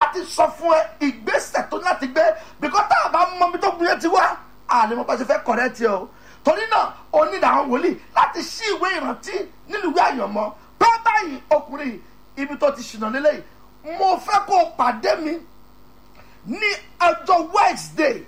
ti sọ fún ẹ ìgbésẹ̀ tó ní láti gbé bíkọ́ tá a bá mọ ibi tó gbìyànjú ti wá àlè mo bá ṣe fẹ́ kọ̀rẹ́ tiẹ̀ o torí náà o ní ìdáhùn wòlíì láti ṣí ìwé ìrántí nínú ìwé àyànmọ́ pé báyìí ọkùnrin ibi tó ti ṣìnà lélẹ́yìí mo fẹ́ kó o pàdé mi ní ọjọ́ wednesday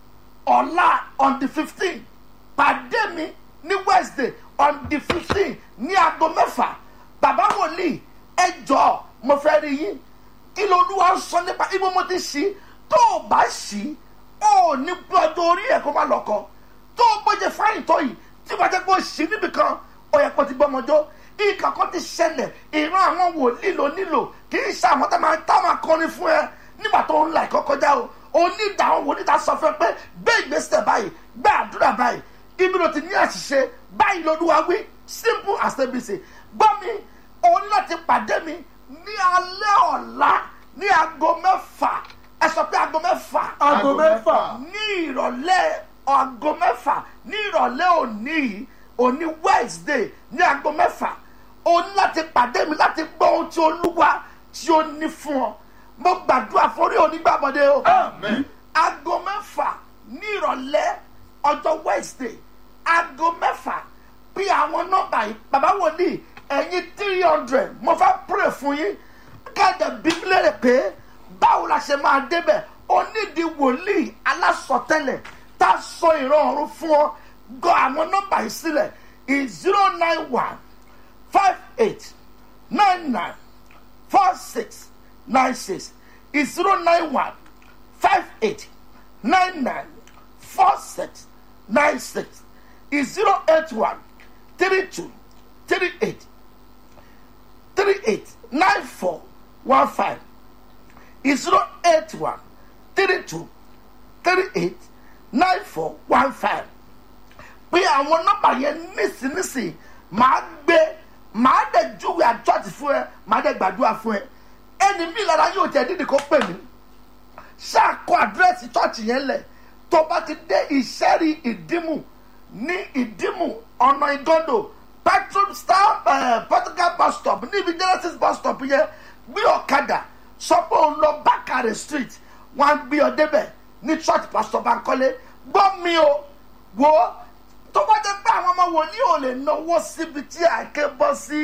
ọ̀la on the fifteen pàdé mi ní wednesday on the fifteen ní aago mẹ́fà bàbá wòlíì ẹ jọ mo fẹ́ rí yín kí ló olúwa ń sọ nípa ibo mo ti ṣí tó o bá ṣí ó ní gbọdọ̀ orí ẹ̀ kó má lọ́kọ tó o gbọ́dọ̀ fáyìn tó yìí tí wàá jẹ́ kó o ṣí níbì kan ó yẹ kó o ti gbọ́mọjọ́ ìkà kan ti ṣẹlẹ̀ ìran àwọn wòlíì ló nílò kì í ṣe àwọn tá máa tá máa kọrin fún ẹ nígbà tó ń la ẹ̀kọ́ kọjá o onídàá àwọn wòlíì ta sọ fún ẹ pé gbé ìgbésẹ̀ báyìí gbé àdúrà báyìí ibi ló ti ní àṣìṣe báyìí lolúwa wí simple as abc gbọ́ mi òun láti pàdé mi ní alẹ́ ọ̀la ní aago mẹ́fà ẹ sọ pé aago mẹ́fà aago mẹ́fà ní ìrọ̀lẹ́ aago mẹ́fà ní ìrọ̀lẹ́ òní yìí òní wednesday ní aago mẹ́fà o ní láti pàdé mi láti gbọ́ ohun tí olúwa tí ó ní fún ọ mo gbàdúrà forí onígbàbọ̀dé o Àmín. aago mẹ́fà ní ìrọ̀lẹ́ ọjọ́ wednesday aago mẹ́fà bí àwọn nọ́mbà yìí bàbá wòlíì ẹ̀yin three hundred mo fẹ́ pray fún yín káàdà bíbélì pé báwo la ṣe máa débẹ̀ onídìí wòlíì alásọtẹ́lẹ̀ tá a sọ ìran ọ̀run fún ọ gọ àwọn nọ́mbà yìí sílẹ̀ is zero nine one five eight nine nine four six nine six is zero nine one five eight nine nine four six nine six is zero eight one three two three eight three eight nine four one five is zero eight one three two three eight nine four one five pé àwọn nọ́mbà yẹn nísinsìnyí màá gbé màá dẹ̀ júwe àjọ́tì fún ẹ màá dẹ̀ gbàdúrà fún ẹ ẹni mi lára yóò jẹ́ dídì kó pè mí ṣáàkó àdírẹ́sì chọ́ọ̀chì yẹn lẹ̀ tó bá ti dé ìṣẹ́rí ìdímù ní ìdímù ọ̀nà ìgọ́dọ̀ petrol star uh, portugal bus stop níbi genesis bus stop yẹn gbé ọ̀kadà sọ pé òun lọ bákàrẹ̀ street wọ́n á gbé ọ débẹ̀ ní church pastor bankole gbọ́ mi o wo tó bá jẹ́ pé àwọn ọmọ wòlíì ò lè náwó síbi tí àáké bọ́ sí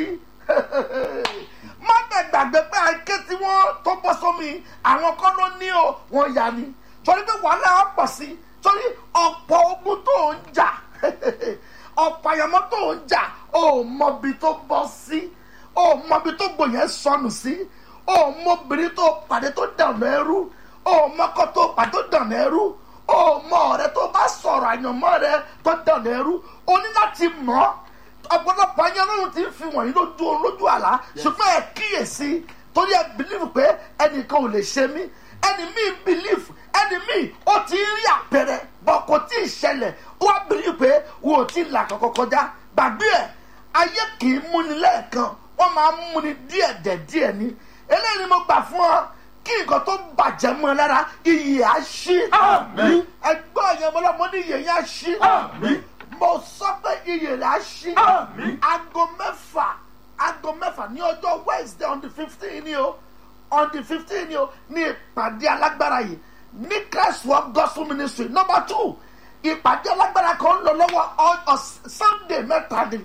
má bẹ̀ gbàgbé pé àáké tí wọ́n tó bọ́ sómi àwọn kan ló ní o wọ́n yà ni torí pé wàhálà á pọ̀ sí torí ọ̀pọ̀ ogun tó ń jà ọ̀pọ̀ àyàmọ́ tó ń jà ó mọbi tó bọ́ sí ó mọbi tó gbòyàn sọnù sí ó mọbìnrin tó pàdé tó dànù ẹrú ó mọkọ tó pàdé tó dànù ẹrú ó mọ ọ̀rẹ́ tó bá sọ̀rọ̀ àyànmọ́ rẹ tó dànù ẹrú ó ní láti mọ̀ ọ́ ọ̀pọ̀lọpọ̀ ayé ọlọ́run ti ń fi wọ̀nyí lójú oorun lójú àlá ṣùgbọ́n ẹ kíyèsí torí ẹ bìlífù pé ẹnìkan ò lè ṣe mí ẹni míì bìlífù ẹni míì ó ti rí àpẹẹrẹ bọ̀ kò tí ì ṣẹlẹ̀ ó wá bìlífù pé wo ò tí ì là kọ́kọ́ kọjá gbàgbé ẹ̀ ayé kì í múni lẹ́ẹ̀kan wọ́n máa ń múni díẹ̀ dẹ̀ díẹ̀ ni eléyìí ni mo gbà fún ọ kí nǹkan tó bàjẹ́ mọ́ ẹ lára iyì á ṣí Àmín. ẹgbẹ́ ọ̀yàn mọ́lọ́mọ ní iyì yẹn á ṣí Àmín. mo sọ pé iyì rẹ̀ á ṣí Àmín. aago mẹ́fà aago mẹ́fà ní ọjọ́ wednesday on the fifteen ni o on the fifteen ni o ní ìpàdé alágbára yìí ní christ work gospel ministry number two ìpàdé alágbára kan ń lọ lọ́wọ́ ọ- ọ- sunday mẹ́ta ni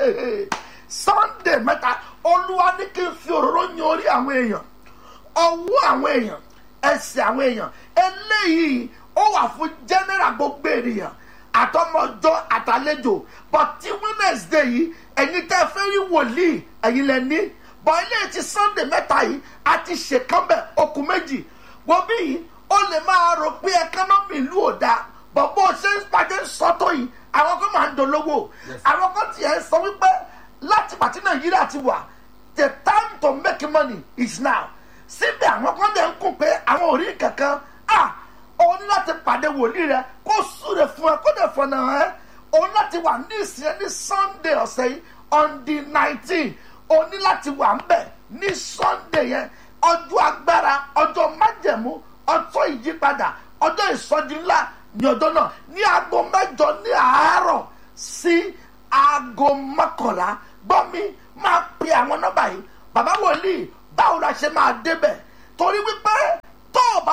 sunday mẹ́ta olúwa ní kí n fi òróró yan orí àwọn èèyàn ọwọ́ àwọn èèyàn ẹsẹ̀ àwọn èèyàn eléyìí ó wà fún general gbogbo ènìyàn àtọmọjọ àtàlejò but ti wednesday yìí ẹ̀yin tẹ́ fẹ́ rí wòlíì ẹ̀yin lẹ ní but eléyìí ti sunday mẹ́ta yìí a ti ṣèkánbẹ̀ okùn méjì wọ́n bí yìí ó lè máa rò pé ẹkánọ́mì ìlú ò dáa but bó o ṣe ń pàdé sọ́tọ̀ yìí àwọn kan máa ń dolówó àwọn kan tiẹ̀ sọ wípé láti pàtí nàìjíríà ti wà the time to make money is now síbẹ̀ àwọn kan dẹ̀ ń kún pé àwọn ò rí kankan ah òun ní láti pàdé wòlíì rẹ kó súre fún ẹ kó dẹ̀ fọ̀nà ẹ òun láti wà ní ìsìn ní sunday ọ̀sẹ̀ yìí on the nineteen òun ní láti wà ń bẹ̀ ní sunday yẹn ọjọ́ agbára ọjọ́ májẹ̀mú ọjọ́ ìyípadà ọjọ́ ìsọjí ńlá ní ọjọ́ náà ní aago mẹ́jọ ní àárọ̀ sí aago mọ́kànlá gbọ́ mi máa pe àwọn nọ́mbà yìí bàbá wòlíì báwo la ṣe máa débẹ̀ torí wípé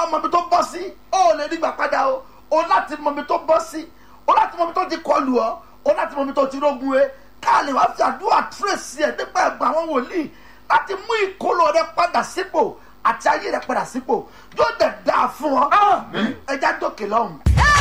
mọ ibi tó bọ́ sí ó lè rí gbà padà o o láti mọ ibi tó bọ́ sí o láti mọ ibi tó ti kọlù ọ o láti mọ ibi tó ti rógun e ká lè wá fi àdúrà tírèsì ẹ nípa ẹgbẹ àwọn wòlíì láti mú ìkólọ rẹ padà sípò àti ayé rẹ padà sípò yóò dẹ̀ dáa fún ọ ẹja dókè lọ́hùn.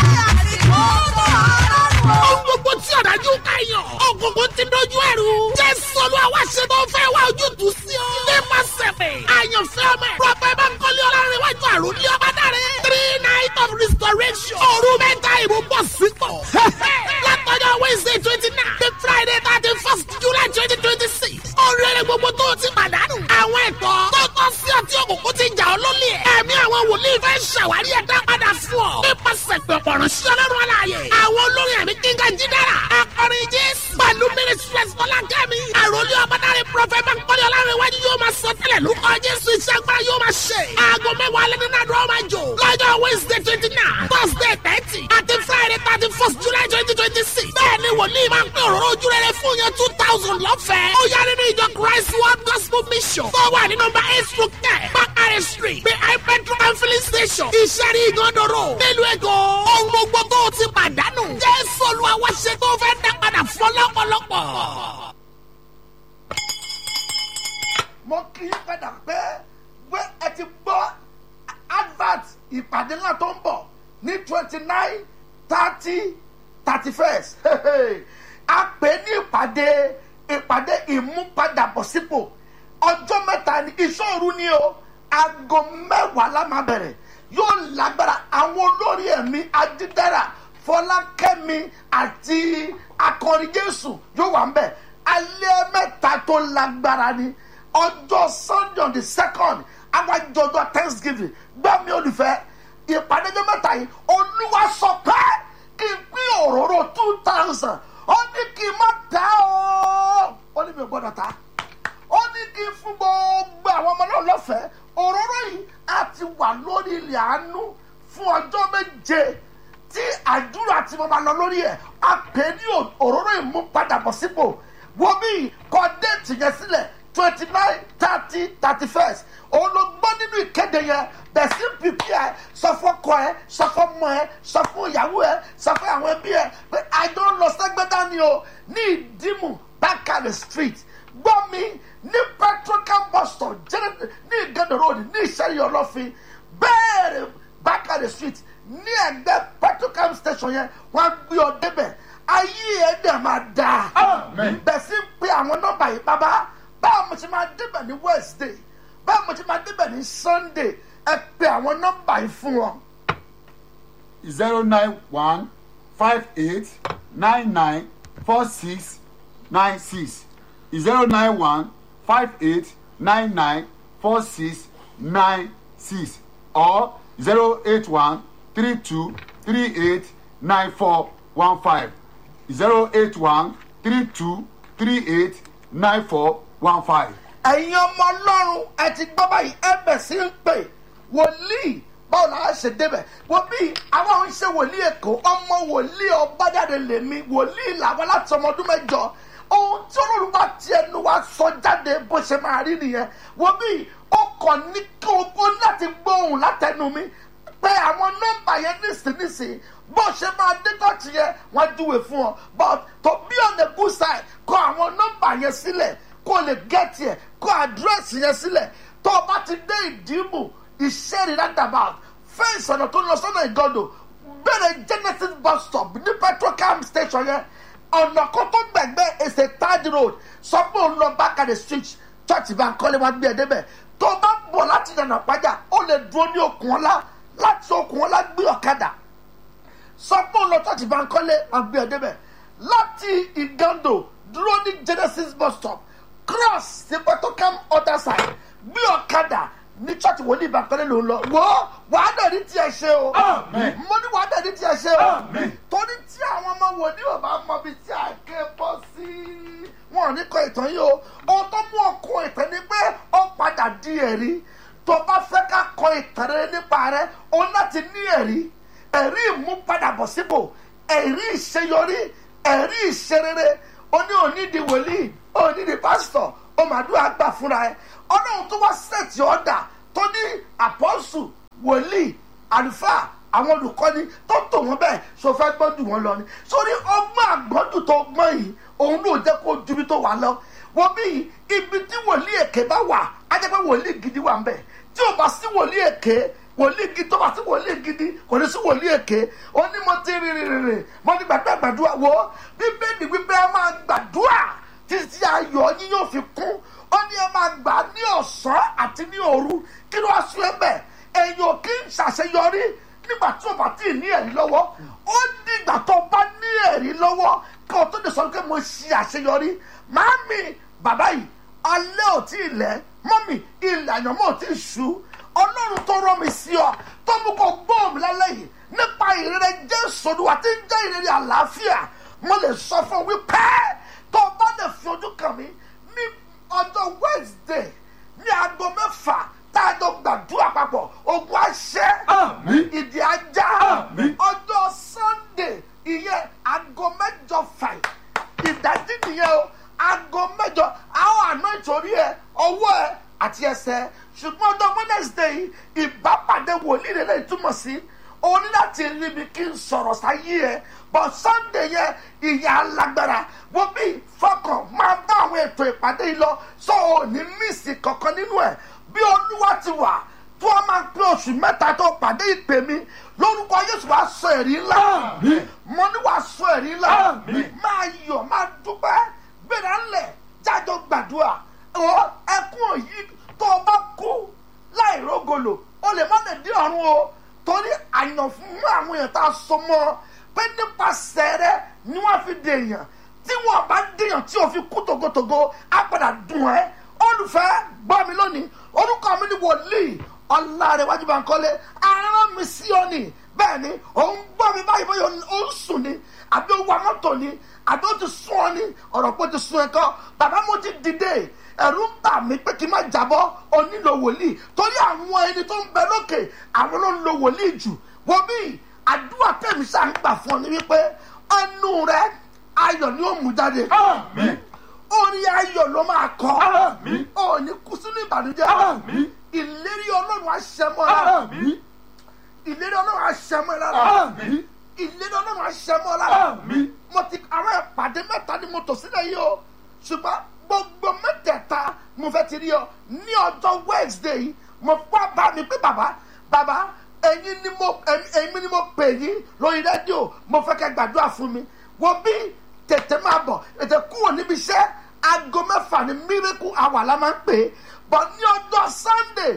Ohun gbogbo tí ọ̀dájú ká yàn. Ògùnkùn ti dojú ẹ̀rù. Jésù olú àwa ṣe tó fẹ́ wá ojútùú sí ọ. Nípasẹ̀ pé àyànfẹ́ ọmọ ẹ̀. Prọfẹ̀ Bánkọ́lé Ọlárẹ̀wájú àròlé ọba dáre. Three night of restoration. Òru mẹ́ta ìbò bọ̀ sípò. Látọjọ́ Wednesday twenty nine. The Friday thirty first July twenty twenty six. Oríire gbogbo tó o ti pàdánù. Àwọn ẹ̀tọ́ tó tọ́ sí ọtí òkùnkùn ti jà ọ́ lólè. Ẹ̀mí àwọn wòlíì fẹ́ ṣàwárí ẹ̀dá padà fún ọ. Nípasẹ̀ pé ọ̀pọ̀rọ̀ sí ọlọ́run aláàyè. Àwọn olórin ẹ̀mí kíngà jídára. Akọrin Jésù. Pẹ̀lú Mínísírẹ́sì Fọlákẹ́mi. Àròlé ọ̀bádáre Prọfẹ̀ Bánkọ́lé Ọlárẹ̀wájú yóò máa sọ tẹ́lẹ̀ lórúkọ Jésù iṣẹ́ agbára yóò máa ṣe. Aago mẹ́wàá alẹ́ nínú àdúrà máa jò. Lọ́jọ́ Wednesday twenty nine, Thursday thirty, àti Friday thirty first July twenty twenty six. Bẹ́ẹ̀ni wòlíì máa ń pín òróró ojú rere fún yẹn two thousand lọ́fẹ̀ẹ́. Ó yá nínú ìjọ Christ World Gospel Mission. Tó wà ní nọmba eight through ten, Bakare Street, behind petrol and filling station. Ìṣẹ́rí ìgànnàró. Nílùú Èkó, ohun gbogbo tó o ti pàdánù. Jésù Olúwa wá ṣe tó fẹ́ dá padà fún lọ́pọ̀lọpọ̀. mo kì í padà pé pé ẹ ti gbọ́ advert ìpàdé ńlá tó ń bọ̀ ní twenty nine thirty thirty first a pè ní ìpàdé ìpàdé ìmúpadàbọ̀sípò ọjọ́ mẹ́ta ní ìṣòro ni o aago mẹ́wàá la máa bẹ̀rẹ̀ yóò lágbára àwọn olórí ẹ̀mí adídára fọlákẹ́mi àti akọrin jésù yóò wà ń bẹ̀ alẹ́ mẹ́ta tó lágbára ni ọjọ́ sunday on the second àwọn àjọjọ thanksgiving gbọ́ mi olùfẹ́ ìpàdé ọjọ́ mẹ́ta yìí olúwa sọ pé kí n pín òróró two thousand ó ní kí n má ta ó ó ní mi ò gbọ́dọ̀ ta ó ní kí n fún gbogbo àwọn ọmọ náà lọ́fẹ̀ẹ́ òróró yìí á ti wà lórí ilẹ̀ àánú fún ọjọ́ méje tí àdúrà tí mo máa lọ lórí ẹ̀ á pè ní òróró ìmúpadàbọ̀sípò wo bí kọ déètì yẹn sílẹ̀ twenty nine thirty thirty first òun ló gbọ́ nínú ìkéde yẹn bẹ̀sí pípí ẹ sọ fún ọkọ ẹ sọ fún ọmọ ẹ sọ fún ìyàwó ẹ sọ fún àwọn ẹbí ẹ pé àjọ ń lọ sẹ́gbẹ́dá ni o ní ìdímù bákàlẹ̀ street gbọ́ mi ní petrocam bus stop jẹ́rẹ́ ní ìgẹ́dọ̀ road ní ìṣẹ́yìn ọlọ́fin bẹ́ẹ̀rẹ̀ bákàlẹ̀ street ní ẹgbẹ́ petrocam station yẹn wọ́n á gbé ọ débẹ̀ ayé ẹ̀ dẹ̀ máa dáa bẹ̀sí ń pe àwọn nọ́mbà yìí bábá báwo mo ti máa débẹ̀ ní wednesday báwo mo ti máa débẹ̀ ní sunday ẹ pe àwọn nọ́mbà yìí fún wọn. zero nine one five eight nine nine four six nine six zero nine one five eight nine nine four six nine six or zero eight one three two three eight nine four one five zero eight one three two three eight nine four one five. ẹ̀yin ọmọ ọlọ́run ẹ ti gbọ́ báyìí ẹ bẹ̀ sí ń pè wòlíì báwo la á ṣe débẹ̀ wọ́n bí àwọn ń ṣe wòlíì èkó ọmọ wòlíì ọbájáde lèmi wòlíì làwọn láti ọmọ ọdún mẹ́jọ ohun tí olórí bá ti ẹnu wa sọ jáde bó ṣe máa rí nìyẹn wọ́n bí ó kàn ní kí o ó láti gbóhùn látẹnu mi pé àwọn nọ́mbà yẹn nísinsìnyí bó ṣe máa dé tọ́ọ̀tì yẹn wọ́n júwe fún ọ but to be on the good side kọ àwọn nọ́mbà yẹn sílẹ̀ kó o lè gẹ́tì ẹ̀ kó àdírẹ́sì yẹn sílẹ̀ tó o bá ti dé ìdìbò ìṣẹ́rì roundabout fẹ́ǹsì ọ̀nà tó lọ sọ́nà ìgọ́dọ̀ bẹ̀rẹ̀ genesis bus stop ní petrocam station yẹn ọ̀nà kókó gbẹ̀gbẹ́ èsè third road sọ pé òun lọ bákàdé street church bá ń kọ́lé wá gbé ẹ débẹ̀ tó o bá bọ̀ láti yànnà pàjá ó lè dúró ní okùn ọlá láti okùn ọlá gbé ọ̀kadà sọ pé òun lọ church bá ń kọ́lé wá gbé ẹ débẹ̀ láti ìgàndò dúró ní genesis bus stop cross sí petrocam other side gbé ọ̀kadà ní church wòlíì ìbàkọ́lé ló ń lọ wọ́ wàá dẹ̀ ní tiẹ̀ ṣe o Amen. mo ní wàá dẹ̀ ní tiẹ̀ ṣe o Amen. torí tí àwọn ọmọ wòlíì ò bá mọ ibi tí àáké bọ́ sí wọn ò ní kọ ìtàn yìí o ohun tó mú ọkọ ìtàn ni pé ó padà di ẹ̀rí tó bá fẹ́ ká kọ ìtàn rere nípa rẹ o láti ní ẹ̀rí ẹ̀rí ìmúpadàbọ̀sípò ẹ̀rí ìṣeyọrí ẹ̀rí ìṣerere o ní onídìí wòlíì onídìí pásítọ̀ o màdúrà gbà fúnra ẹ ọlọ́run tó wá sẹ̀tì ọ̀dà tó ní àpọ́sù wòlíì àlùfáà àwọn olùkọ́ni tó tò wọ́n bẹ́ẹ̀ so fẹ́ gbọ́dù wọn lọ ni sórí ọgbọ́n àgbọ́dù tó gbọ́n yìí òun ló jẹ́ kó ju ibi tó wà lọ wọ́n bí ibi tí wòlíì èké bá wà á jẹ́ pé wòlíì gidi wà ń bẹ̀ tí ò bá sí wòlíì èké wòlíì gidi tó bá sí wòlíì gidi kò ní sí wòlíì èké ó ní mo ti rìn rìn rìn mo ti gbàdúrà gbàdúrà wo bíbélì wípé ẹ máa gbàdúrà títí ayọ̀ yín yóò fi kún ó ní ẹ máa gbà ní ọ̀sán àti ní òru kí ló wá sún ẹ bẹ́ẹ̀ èèyàn kì í ṣàṣeyọrí nígbà tí o bá tí ì ní ẹ̀rí lọ́wọ́ ó dìgbà tó o bá ní ẹ̀rí lọ́wọ́ kí o tó lè sọ pé mo ṣe àṣeyọrí màámi bàbá yìí alẹ́ ò tí ì lẹ́ mọ́mì ilẹ̀ àyànmọ́ ò tí ì ṣú ọlọ́run tó rán mi sí ọ tó mú kó gbóhùn mi lálẹ́ yìí nípa ìrere jésù olúwa tí ń jẹ́ ìrere àlàáfíà mo lè sọ fún wípé tó o bá lè fi ojú kàn mí ní ọjọ́ wednesday ní aago mẹ́fà tá a jọ gbàdúrà papọ̀ ogun àṣẹ Àmín. ìdí ajá Àmín. ọjọ́ sunday ìyẹn aago mẹ́jọ fàì ìdájí nìyẹn o aago mẹ́jọ àwọn àná ìtòrí ẹ ọwọ́ ẹ àti ẹsẹ̀ ṣùgbọ́n ọjọ́ wednesday yìí ìbápàdé wòlíì rẹ̀ lẹ́yìn túmọ̀ sí o ní láti rí mi kí n sọ̀rọ̀ sáyé ẹ but sunday yẹn ìyá alágbára wo bí fọkàn máa bá àwọn ètò ìpàdé yìí lọ sọ ò ní mísì kankan nínú ẹ bí olúwa ti wà tó a máa pín oṣù mẹ́ta tó pàdé ìpè mi lórúkọ yéṣu wàá sọ ẹ̀rí ńlá Àmín. mo ní wàá sọ ẹ̀rí ńlá Àmín. máa yọ̀ máa dúpẹ́ gbéra ńlẹ̀ jájọ gbàdúrà ọ ẹkún òyì tó o bá kú láì rógolo o lè má lè dé ọ̀run o torí àyàn fún àwọn èèyàn tá a so mọ́ ọ pé nípasẹ̀ rẹ ni wọ́n fi dèèyàn tí wọ́n bá dèèyàn tí o fi kú togotogo á padà dùn ẹ́ olùfẹ́ gbọ́ mi lónìí orúkọ mi ni wòlíì ọ̀làrẹ̀wájú bankole aràn mi sí ọ ni bẹ́ẹ̀ ni òun gbọ́ mi báyìí bóyá ó ń sùn ni àbí ó wa mọ́tò ni àbí ó ti sún ọ ni ọ̀rọ̀ pé ó ti sún ẹ kọ́ bàbá mo ti dìde ẹ̀rù ń bà mí pé kí n má jábọ́ ó nílò wòlíì torí àwọn ẹni tó ń bẹ lókè àwọn ló ń lo wòlíì jù wọ́n bí àdúrà tẹ̀mí sáà ń gbà fún ọ ní wípé ẹnu rẹ ayọ̀ ni ó mú jáde Àmín. orí ayọ̀ ló máa kọ́ Àmín. ò ní kú sínú ìbànújẹ́ Àmín. ìlérí ọlọ́run àṣẹmọ́ lára Àmín. ìlérí ọlọ́run àṣẹmọ́ lára Àmín. ìlérí ọlọ́run àṣẹmọ́ lára Àmín. mo ti àwọn ìpàdé mẹ́ta ni mo tò sílẹ̀ yìí o ṣùgbọ́n gbogbo mẹ́tẹ̀ẹ̀ta mo fẹ́ ti rí ọ ní ọjọ́ wednesday yìí mo wá bá mi pé bàbá bàbá ẹ̀yin ni mo ẹ̀yin ẹ̀yin ni mo pè yín lórí rédíò mo fẹ́ kẹ́ gbàdúrà fún mi wo bí tètè máa bọ̀ tètè kúrò níbi iṣẹ́ aago mẹ́fà ni miracle hour la máa ń pè é bọ̀ ní ọjọ́ sunday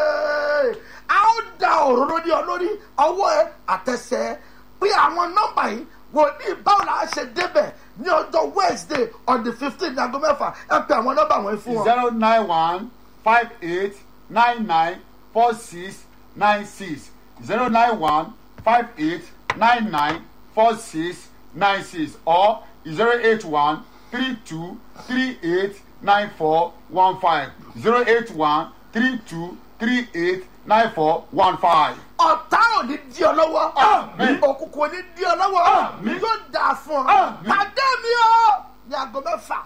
ee, a ó da òróró ní ọ lórí ọwọ́ ẹ àtẹsẹ̀ ẹ pé àwọn nọ́mbà yìí wò ní báwo la ṣe débẹ̀ ní ọjọ́ wednesday on the fifteen ní aago mẹ́fà ẹ pe àwọn nọ́mbà wọ̀nyí fún wọn. zero nine one five eight nine nine four six nine six zero nine one five eight nine nine four six nine six or zero eight one three two three eight nine four one five zero eight one three two three eight nine four one five. ọ̀tá ò ní di ọ lọ́wọ́ Àmín. òkùnkùn ò ní di ọ lọ́wọ́ Àmín. yóò dà fún ọ Àmín. pàdé mi o ní aago mẹ́fà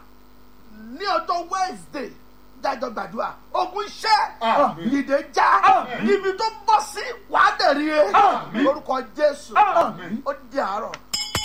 ní ọjọ́ wednesday jájọ gbàdúrà ogun iṣẹ́ Àmín. ìdè já Àmín. ibi tó bọ́ sí wàá dẹ̀rí e Àmín. lórúkọ jésù Àmín. ó di àárọ̀.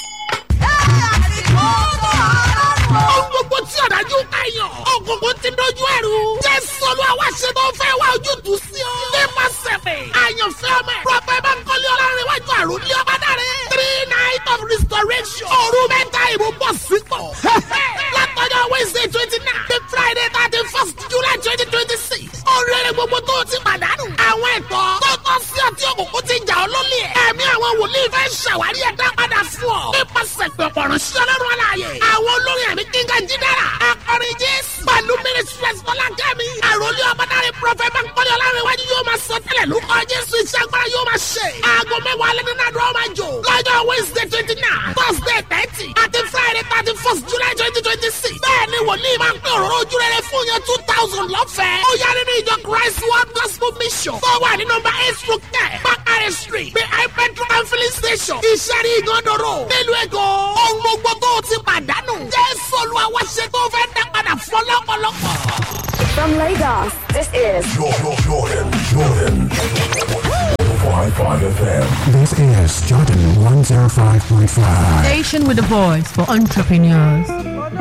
Ohun gbogbo tí ọ̀dájú ká yàn. Ògùnkùn ti dojú ẹ̀rù. Jésù Olúwa wá ṣe tó fẹ́ wá ojútùú sí ọ. Nípasẹ̀ mi, àyànfẹ́ ọmọ ẹ̀. Prọfẹ̀ Bánkọ́lé Ọlárẹ̀wájú àrùn ní ọba dáre. Three night of restoration. Òru mẹ́ta ìbò bọ̀ sípò. Látọjọ́ Wednesday twenty nine. The Friday thirty first July twenty twenty six. Oríire gbogbo tó o ti pàdánù. Àwọn ẹ̀tọ́ tó tọ́ sí ọtí òkùnkùn ti jà ọ́ lólè. Ẹ̀mí àwọn wòlíì fẹ́ ṣàwárí ẹ̀dá padà fún ọ. Nípasẹ̀ pẹ̀pọ̀ ránṣẹ́ lọ́rùn aláàyè. Àwọn olórin ẹ̀mí kíngà jídára. Akọrin Jésù. Pẹ̀lú Mínísírẹ́sì Fọlákẹ́mi. Àròlé ọ̀bádáre Prọfẹ̀ Bánkọ́lé Ọlárẹ̀wájú yóò máa sọ tẹ́lẹ̀ lórúkọ Jésù iṣẹ́ agbára yóò máa ṣe. Aago mẹ́wàá alẹ́ nínú àdúrà máa jò. Lọ́jọ́ Wednesday twenty nine, Thursday thirty, àti Friday thirty first July twenty twenty six. Bẹ́ẹ̀ni wòlíì máa ń pín òróró ojú rere fún yẹn two thousand lọ́fẹ̀ẹ́. Ó yá nínú ìjọ Christ World Gospel Mission. Tó wà ní nọmba eight through ten, Bakare Street, behind petrol and filling station. Ìṣẹ́rí Ìgànnòrò. Nílùú Èkó. Ohun gbogbo tó o ti pàdánù. Jésù Olúwa wá ṣe tó fẹ́ dá padà fún ọlọ́pọ̀lọpọ̀. From Lagos, this is Jordan, Jordan, Jordan. 105.5 FM. This is Jordan 105.5. Station with a voice for entrepreneurs.